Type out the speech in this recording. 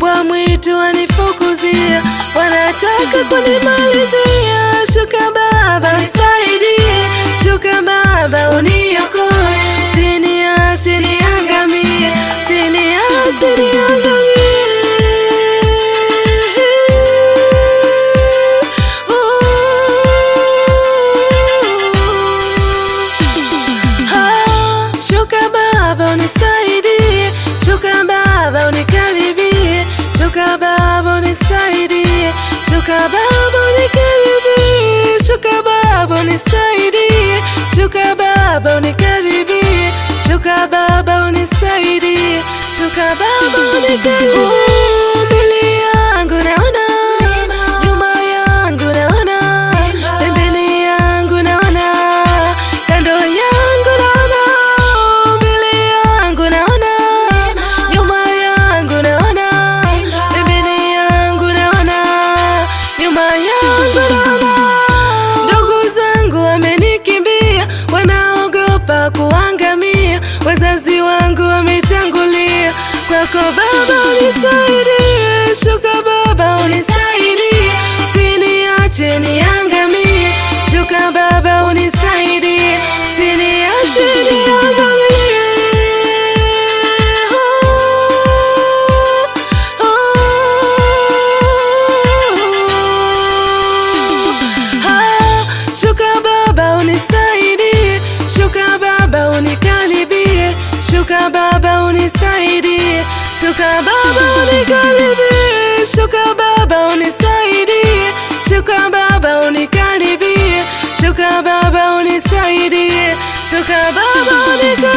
mbwa mwitu wanifukuzia, wanataka kunimalizia. Shuka Baba nisaidie, shuka Baba uniokoe, siniache niangamie, siniache niangamie. Ah, Shuka Baba unisaidie, shuka Baba unikaribie, shuka Baba unisaidie, shuka Baba unikaribie, shuka Baba unisaidie, shuka Baba unikaribie, shuka Baba unisaidie, shuka Baba unikaribie. Oh, mbele yangu naona, nyuma yangu naona, pembeni yangu naona, kando yangu naona, mbele yangu naona, nyuma yangu naona, pembeni yangu naona, nyuma yangu naona. Ndugu zangu wamenikimbia, wanaogopa kuangamia, wazazi wangu wametangulia. Kwako Baba unisaidie, shuka Baba unisaidie, siniache niangamie. Shuka Baba unisaidie, siniache niangamie. Oh, oh, ah, Shuka Baba unisaidie, shuka Baba unikaribie, shuka Baba unisaidie, shuka Baba unikaribie, shuka Baba unisaidie, shuka Baba unikaribie, shuka Baba unisaidie, shuka Baba unikaribie.